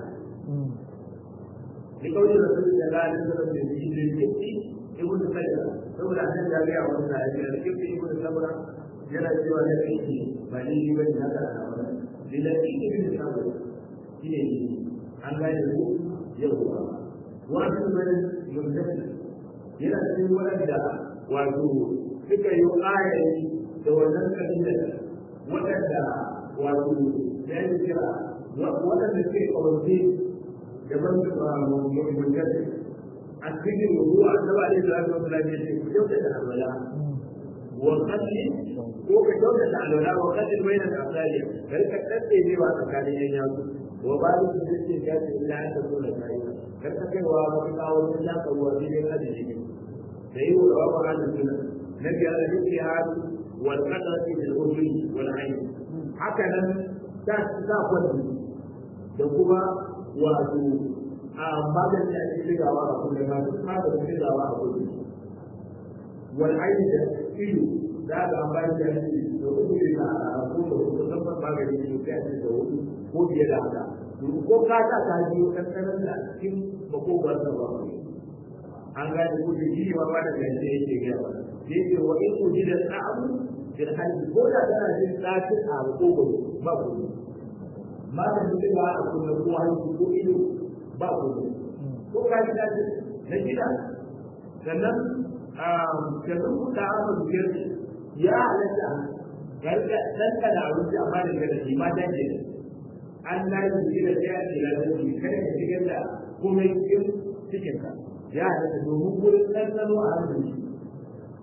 ni kawai da sun da ga da sun da shi ne ke ci ibnu kayyar saboda an da ga wani da ya da ke ibnu sabra yana cewa da shi ba ni ni ba ni haka a wannan lillahi ibnu sabra shi ne an gane ku yau wani mai mutane yana cikin waɗanda wato suka yi ayayi da wannan kabilar waɗanda wato ya yi kira waɗanda suke ƙawarce da ban mutane a cikin ruwa a saba da ya zama lafiya ce ku kyauta da alwala wa kalli ko ka kyauta da alwala wa kalli bai da asali kar ka tsaye ne wa tsakanin yan yatsu wa ba da su ce ka ce ila an ta zo da kai kar ka kai wa ka kawo wani shaka ruwa ne da ajiye ne da yi wa wa hannun suna na biyar da yake hadu wal qadrati bil urfi wal ayn haka nan ta ta kwadi da kuma wato a magan da ake shigawa a kullum ma duk ma da shigawa a kullum wal ayn da ido da ga amfani da shi da kuma da a kuma da musamman magani ne sai a ce da hudu ko biye da haka ko ka ta ta biyo kankanan da cikin makogwar da ba an gane ko da shi ma ba da gaske yake ga ba yake wa in ujida ta'amu bil hajji ko da kana jin tsakin a makogwaro ba ku ma da duk ba a kuma ko hanci ko ido ba ku ko ka ji dace na gida sannan ka zuku da aka biyar ya halatta garga dan ka da abinci amma da gada shi ma dan ne an na yi gida sai a tsira da shi kada ka shigar da komai cikin cikin ka ya halatta domin wurin ɗanɗano a hannun shi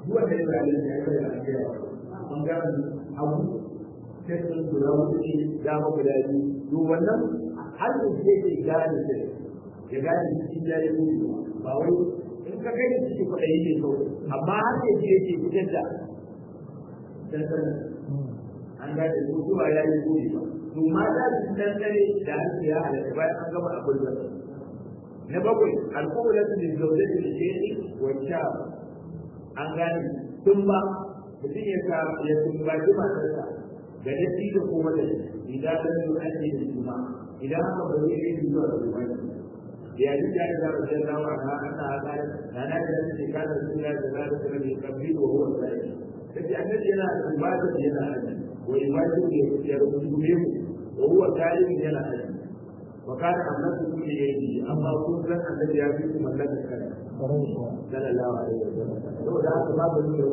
duk wanda ya zalunci ya yi da ake yawa bangaren abu sai sun guda wuce ne dama guda biyu to wannan har da ke ke gane sai ya gane cikin jari ne ba wai in ka kai da cikin kwaɗayi ne kawai amma har da ke ke fitar da dandanan an gane ko zuwa ya yi gobe ba to mata su dandane da hannu ya halatta bayan an gama abin da na bakwai alƙawalatu da zaune da sheki wa sha an gane tun ba mutum ya sa ya tumbaci matarsa da datti da kuma da idan da su an yi da juma idan haka ba zai yi zuwa da juma ya ji ya ga da da dawa na ana ga na na da shi ka da sunna da da da da kabbi wa huwa sai sai annabi yana da ibada yana da wa ibada ne ya rubuce mu wa huwa kalim yana da وكان أملككم ليده أما كنت الذي يأتيكم ملك الكلام صلى الله عليه وسلم لو لا أسباب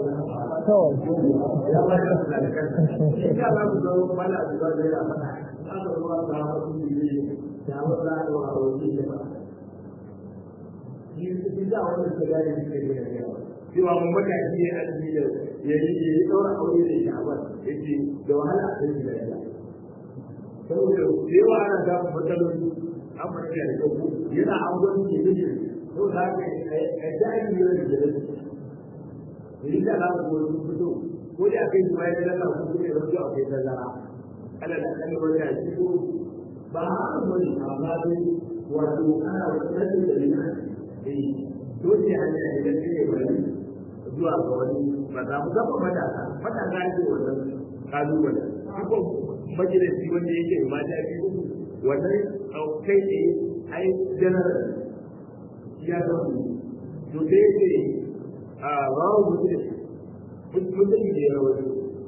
يا الله يسلم لك إن شاء الله تزور ما لا تزور إلى فتح هذا هو صحابة به يا الله وأولي Bisa wani sigari da ke da yawa. Cewa mun baka shi ya azumi da ya yi ya yi ɗaura aure da sha'abar ya ce da wahala a kai da yawa. saboda da yawa ana samun matsaloli an mace da ɗauko yana an gwani ke da shi to da haka a jari ne da jere da yi da alaƙa ko sun fito ko da aka yi ma ya dala ko kuma ya rabu a kai tazara ala da kan wani a ciko ba haka bane amma dai wato ana rashin da rina eh dole an yi idan ne bari zuwa ga wani ba za mu gaba matasa matasa ne wannan kalubale majalisi wanda yake mata biyu wannan kai ne ai general ya zama to sai yake a rawu mutum mutum da ya rawu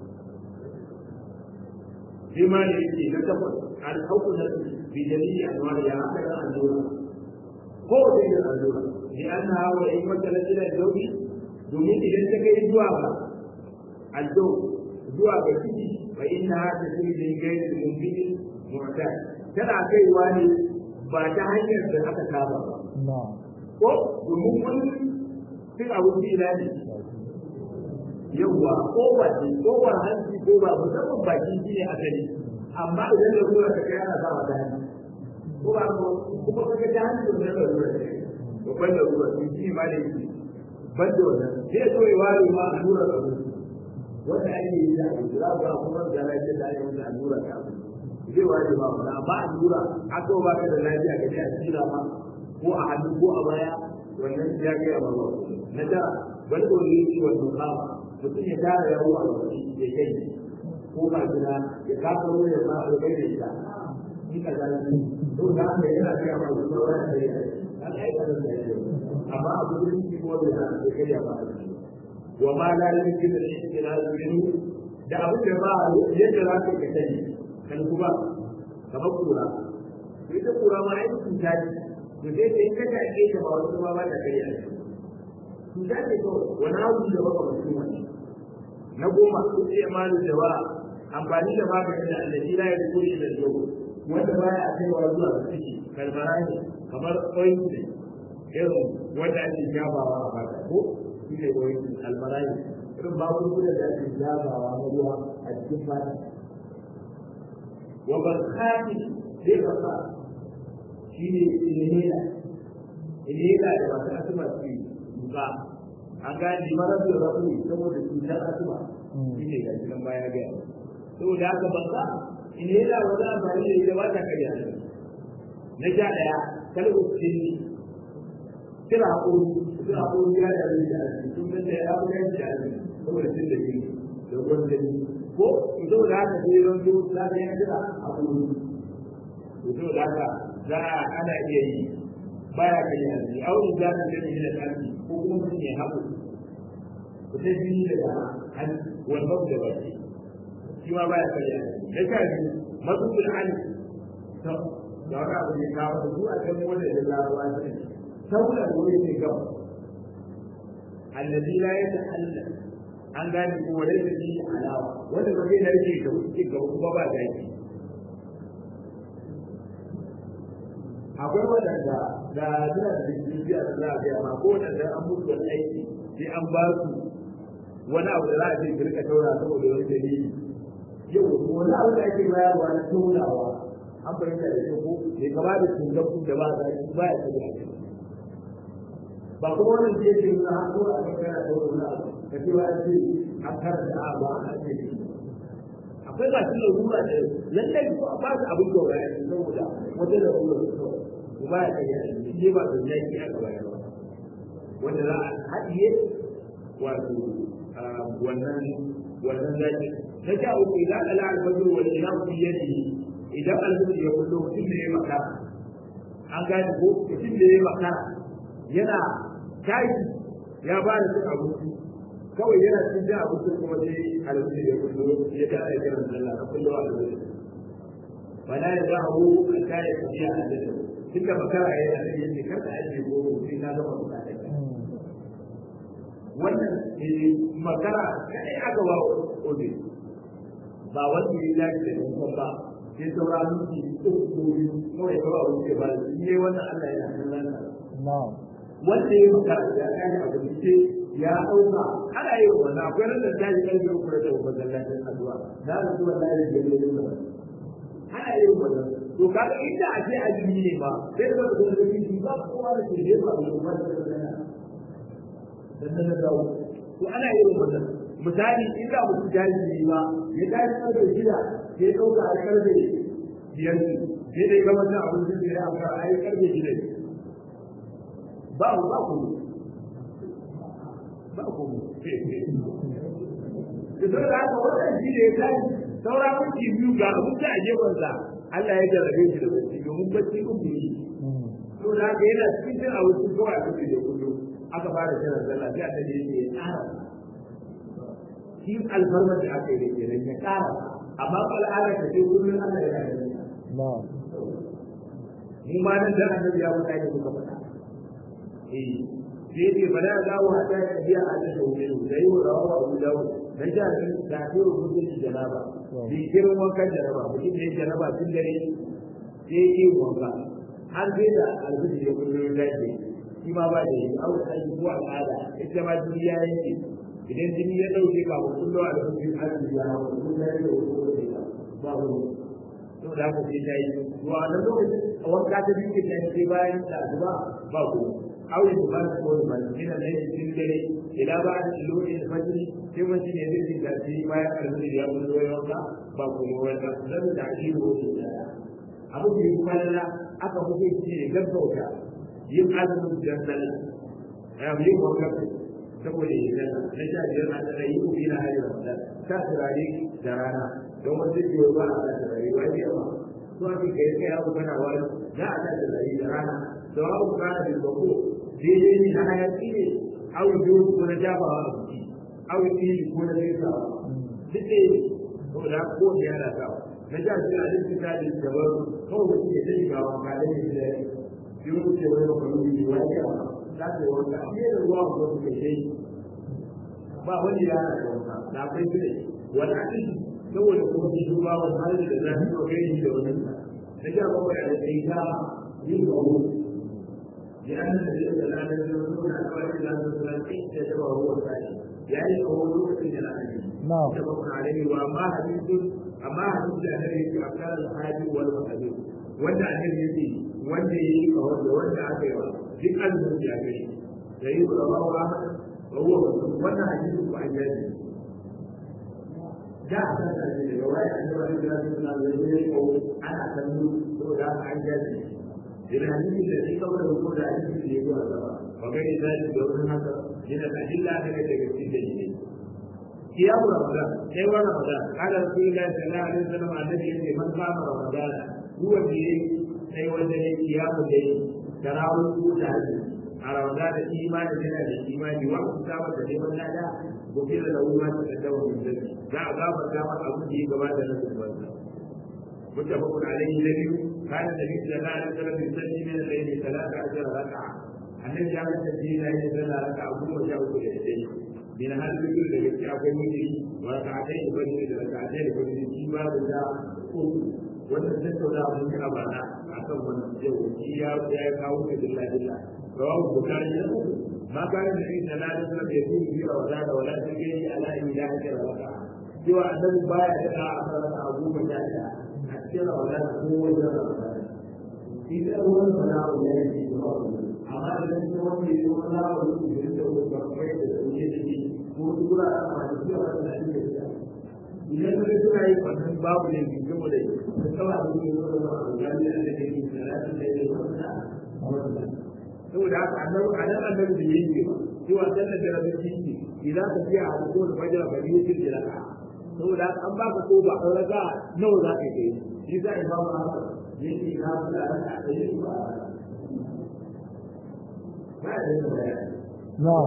shi ma da yake na takwas an hauku na bijali a zuwa ya haka da allura ko da yin allura ni an na hawa in matsala ila dauki domin idan ta kai zuwa ga aldo zuwa ga ciki fa inna hada sirrin gairi mumkin mu'tad tana kaiwa ne ba ta hanyar da aka saba ba ko domin wani cin abinci ina ne yawwa ko ba ce ko ba hanci ko ba musamman baki shi ne asali amma idan da ruwa ta kai ana sawa ta hanci ko ba ko kuma kaga ta hanci da da ruwa ta babban da ruwa shi ma da yake ban da wannan sai so ya ware ma allura da ruwa wanda ake yi da abu za ku kuma da lafiya da ake wanda allura ta abu zai waje ba wanda amma allura aka ba ka da lafiya ka a tsira ma ko a hannu ko a baya wannan ya ga ya ba na da wani ko ne shi wannan kama mutum ya tara yawo a wani ya kai ko ba gida ya kafa ruwa ya ba ya kai da ita ni ka ga ni to da haka yana ga ba da wani da ya an aika da ya amma abu da shi ko da ya kai ya ba wa ma la yumkin al-ihtilal minhu da abu da ba yadda za ka ka sani kan kuma kamar kura sai ta kura ma ai cuta ce to sai sai ka ta ake ta ba wasu ma ba ta kai ya cuta ce ko wani abu da baka mutum wani na goma su ce malu da ba amfani da maganin da allazi la ya kuri da yau wanda baya a kaiwa zuwa ga ciki kalmara ne kamar ointment irin wanda ake jabawa a fata ko shi ne wani almarai irin magunguna da ake zabawa na ruwa a cikin fata wa barkati zai baka shi ne inhela inhela da masu asuma su yi duka an gane mara da rabu saboda cutar asuma shi ne gashi nan baya gaya saboda haka baka inhela wani amfani da ita ba ta karya na sha ɗaya kalmar sinni kira haƙuri kira haƙuri ya da rai da arziki sun san da ya fi yanci da arziki saboda cin da shi da ruwan gani ko to saboda haka sai ran zo za ka yi kira haƙuri to saboda haka za a ana iya yi baya kai arziki aure za ka gani da arziki ko kuma mutum ya haƙu ku sai jini daga hannu wannan da baki shi ma baya kai arziki na sha biyu matsutsun hannu da wani abu ne kawo da su a kan wanda da larabawa ne sauran wuri ne gaba allazi la yatahalla an gane ko wanda yake yi alawa wanda ba zai narke da wuce gaba kuma ba zaki akwai wadanda da suna da bibiya da za a biya ma ko wadanda an mutu da aiki sai an ba su wani abu da za a ce ki rika taura saboda wani dalili yau wani abu da ake bayarwa na taurawa an fahimta da shi ko bai kama da tungaku da ba za ki ba ya tabi a ciki ba kuma wannan da yake nuna har zuwa a kana da wani abu ka ce wa ce an karanta a ba a ce akwai ba su larura da lallai ko ba su abin da ya yi saboda wata larura su kawai ko ba ya kai ya yi shi ba da yaki a gaba ba wanda za a haɗiye wato wannan wannan zaki ta sha uku idan ala alfajir wal ilam fi yadihi idan alfajir ya kullo mutum da ya makara an gane ko mutum da ya makara yana tashi ya ba da cin abinci kawai yana cikin cin abinci kuma sai alfajir ya kullo ya ta da kiran sallah a kullo alfajir fala ya ba hu a kare tafiya a da tun da makara yana da yake kar da ake goro sai na gama bukatar wannan makara kadai aka ba obe ba wanda ya dace da kuma ba sai saura miki uku ko biyu kawai kawai abu ke ba shi ne wannan Allah ya kallon sa wanda ya makara ya kai abu ce ya dauka ana yin wannan akwai ran da ta ji kalbi uku da kuma masallacin addu'a na da zuwa da ya yi da ana yin wannan to kaga inda a ce azumi ne ba sai da ka ga shi ba kowa da ke da ba kuma da sannan na dawo to ana yin wannan misali in za mu jari ne ba ya tashi karfe shida sai ɗauka a karfe biyar ne sai dai gama da abin da ya amfara a yi karfe shida ne ba mu ba ku ba ku da sau da haka wannan shi ne ya tashi saura minti biyu ga abin da a gefensa Allah ya jarrabe shi da bacci domin bacci uku ne saboda haka yana cikin cin abinci kawai a cikin da kullum aka fara kiran sallah sai annabi yake ya ƙara shi alfarmar da aka yi da kenan ya ƙara amma ko al'ada ta ce kullum Allah ya yi mu ma nan da annabi ya faɗa ne muka faɗa eh sai ce bala ya dawo a ta biya a ta shauke da yi wa rawa Abu Dawud dan ja ni da ke rubutun janaba bi kirin wankan janaba mutum ne janaba tun dare sai yi wanka har sai da alfiji ya kullum da ke shi ma ba da yi aure aiki ko al'ada ita ma duniya yake idan jini ya dauke ka ba kullu a lokacin arziki ya hawa kun da yake ko da ba ba to da haka sai ta yi to a nan lokacin a wanka ta biyu ta yi sai bayan da azuba ba ko aure da ba su ko da ba shi da ne cikin dare ila ba da lokacin fajr sai wani ne zai ji gaci bayan arziki ya kullu ya wanka ba ko wanda zan da shi ko da abu da yi kwalla aka hukunci ne gaggauta yin azumin da sallah ya yi wakar saboda yin sallah na sha biyar na tsara yi ubi na hajji ramadan ta turare da rana don wasu biyo ba a sa turare ba ne ba to ake kai kai abu kana wani za a sa turare da rana da abu kana da bako daidai ne na hayaki ne awu biyu ko na jabawa a jiki awu iri ko na zaisawa duk ɗaya ne saboda ko da yana sawa na sha biyar a cikin tajin daban kawai mutum ya ta shiga wanka da ya fi yau ce wani makaruni ne wani yawa za ta yi wanka a fiye da ruwa a zuwa suke shi ba wani ya na wanka da akwai su ne wani akin saboda kuma shi su ba wani hali da zafi ko kai da wani na sha bakwai a da ta yin gawo ya an da zai da lanar da wasu na kawai da lanar da lanar da ya taba ruwan sashi ya yi kawo lokacin da lanar da ta bakwai a rai wa amma hadisun amma hadisun da ya yi a kan alhaji wal makabi wanda annabi yake wanda ya yi kawar da wanda aka yi wa duk azumin ya gani da yi wa rawa wa rawa wannan hadisi ko an yaji da a san da daga waya an yi wani gina suna da yi ko ana kallo saboda haka an yaji idan hadisi da shi kawai da ko da hadisi da ya yi wa gaba ba gani da shi da wani haka yana da illa daga daga cikin da shi قيام رمضان اي رمضان قال رسول الله صلى الله عليه وسلم عن النبي من قام رمضان هو الدين sai wanda ne kiyamu da yi tarawih ko da hajji a rawada da imani yana da imani wa ku ta da neman lada gobe da lauma ta da dawo da zai za a gaba da ma abu da ya gaba da nasu banza mutafaqun alayhi nabi kana nabi sallallahu alaihi wasallam yusalli min al-layli salata ajra raka'a annabi ya ga tabbina yana sallah raka'a goma sha uku da dare min hal biyu da gaske akwai mutiri wa raka'atai da fajr da raka'atai da fajr shi ba da uku wannan tattaunawa mun yi a bana akan wannan yau shi ya ya kawo ka dilla dilla rawahu bukhari ma kana da shi da ladan da bai yi bi wa da wala ta gani ala ilahi illa raka cewa annabi baya da a fara abu ba da a cikin wala ko wajen raka shi da ruwan sana'u ne yake amma idan shi wanda ya zama na wani da da wani bakwai da sauye da shi ko su kura a masu zuwa da shi da shi idan ka suna yi wannan babu ne bi gaba da da kawai abin da ya zama da wani gani da ke yi da rafi da ya zama da saboda haka annabi a nan annabi da yake ba cewa sallar da rabin shi idan ka fiya a ko da fajira ba biyu ce da raka saboda haka an baka ko ba an raka nawa za ka yi shi za a yi ba mu haka yake na da raka da yi ba نعم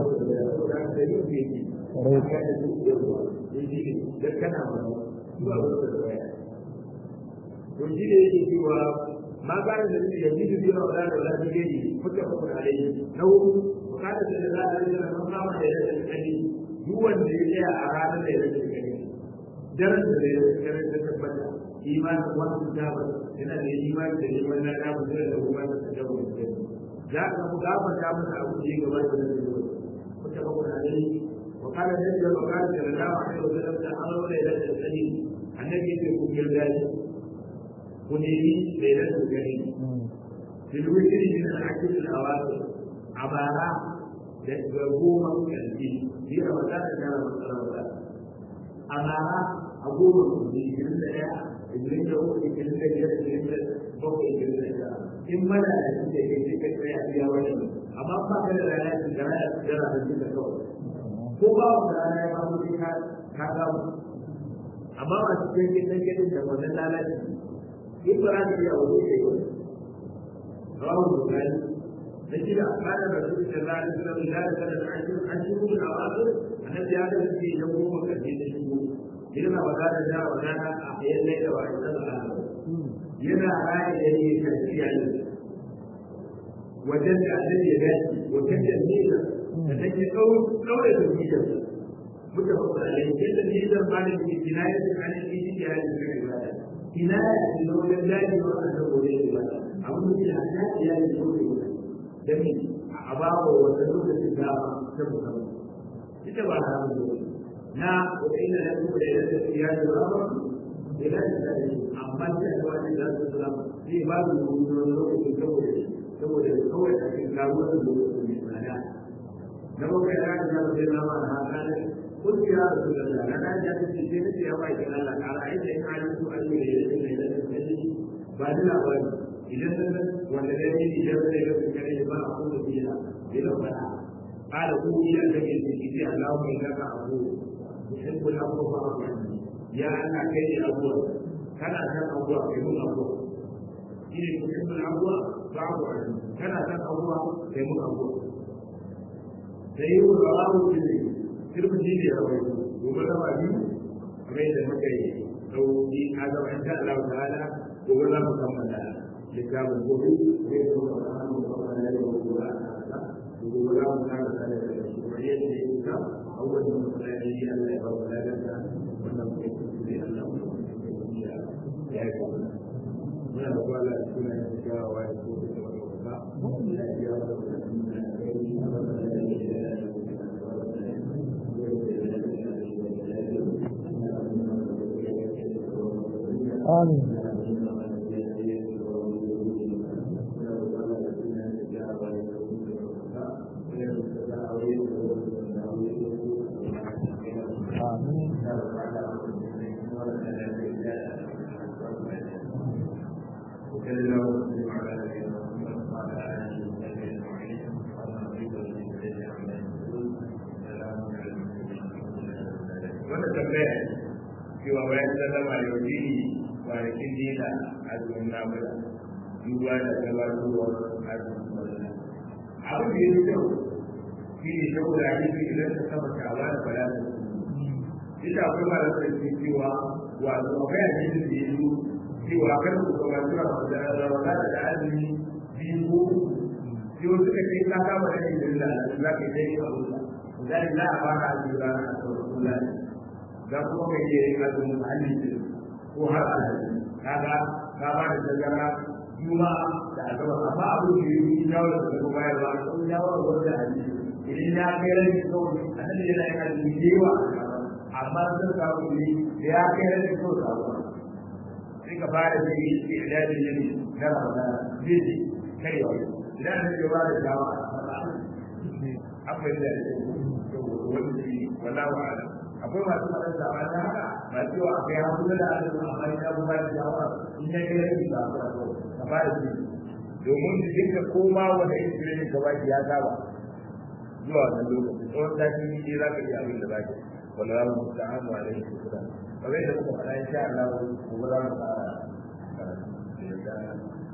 Yanzu da yake cewa ma ba da da yanzu da biyu da da da gani kuka kuka alai na hudu bukata da da da da da mun kama da da kani duk wanda ya tsaya a ranar da ya da kani daren da ya da da tabbata imanin wannan jaba yana da imani da imanin na da da kuma da jaba za ka mu gafarta masa abu da ya gabata da zuwa kuka ba kuna dai wa kana da da wa kana da da wa da da da amru da da da sani annabi yake ku girda shi ku ne ni da da da gani fil witri min al-akil al-awaqi abara da ga goma kalbi bi ramadan da ramadan amara a goma kalbi irin da ya irin da uku irin da biyar irin da bakwai irin da ya in mana da shi da ke cikin tsaya biya wani amma ba ka da rana shi da rana shi da rana shi da kawai ko ba wa da rana ya ba mu ka ka ga mu amma ba su cikin gidan gidan da wannan lalaci in ba za ka iya wani ne ba rawu bukari da shi da kana da su da rana da da da da da an shi an shi mu da wasu annabi ya da shi da goma karshe da shi yana wadata da wadata a yayin da wa da Allah yana raya da ne tafiya ne wajen da annabi ya dace wajen da nisa da take ɗaure da nisa muka faɗa alai yadda nisa ba da ke kinaya da kanin nisi da ya yi kan ibada kinaya da na wajen daji wa a kan wajen ibada abin da ya ta ya yi da wajen ibada da me a ba wa wata lokacin dama ta musamman ita ba na hannu na wata ina da kuma da yadda ya yi ba idan da amma sai da wani da su sura sai ba su wani lokacin saboda saboda kawai a cikin kawo da lokacin mai tsada na baka ya ga da zai zama da haka ne kun ya rasu da da na da ta ce sai ce ya ba ki Allah ka ra'ayi da ina da su Allah ya yi da da sai ba ni labari idan da wanda da ni idan da ya ga kare ba a kuma biya bila fara قال قولي أنك إذا اللهم إنك عفو تحب العفو فاعف عني ya Allah kai ne abuwa kana san abuwa kai mun abuwa shi ne kuma mun abuwa ba abuwa kana san abuwa kai mun abuwa sai yi wa rawu ne sirrin ji ne rawai gobe da ba ni kamar da muka yi sauki a gaban da Allah ta'ala gobe za mu kammala littafin gobe zai zo ka samu kamar da yau gobe a ta'ala gobe za mu kara da shi kuma yadda ya yi ka awwal da mutane Allah ya ba mu lafiya wannan kai sai Allah ya yi muna da kwala da suna yin kyawawa da su da wani ba ya wata آمين آمين wanda tambaya cewa bayan sallama yau ne kwanakin dina azumin nafila duba da gabatowar azumin wannan abin da ya fi kyau shi ne saboda hadisi idan ka saba sha'aba da fara da su ita akwai mara da ke cewa wato akwai hadisi da ya zo cewa kar ku kuma cewa da ramadan da azumi biyu ko sai wasu ka ce ka kama da yin da za ka yi dai abu da za a fara azumi ranar asabar za kuma kai yi azumin halin ko har alhaji kaga ka ba da dangana juma'a da asabar amma abin da ya yi shawara da kuma bayarwa a kan shawara wanda a yi idan ya kai rai kawai a nan yana yin azumi da yawa amma sun samu ne da ya kai rai kawai samu sai ka fara da yi ke idadin yin na ramadana zai ce kai wa idan ka ce ba da shawara akwai da wani shi wala wa'ala akwai masu faɗin zama ta haka ba cewa a kai hasu da azumi amma ya bu ba da shawara in ya kai rai ba ka fara shi domin su dinga koma wanda iskirin ka baki ya saba zuwa wannan lokaci tsawon sati ne za ka iya abin da za ka wala za mu ta hannu a rai su kuda kamar yadda muka faɗa insha Allah gobe za mu fara karatu da yadda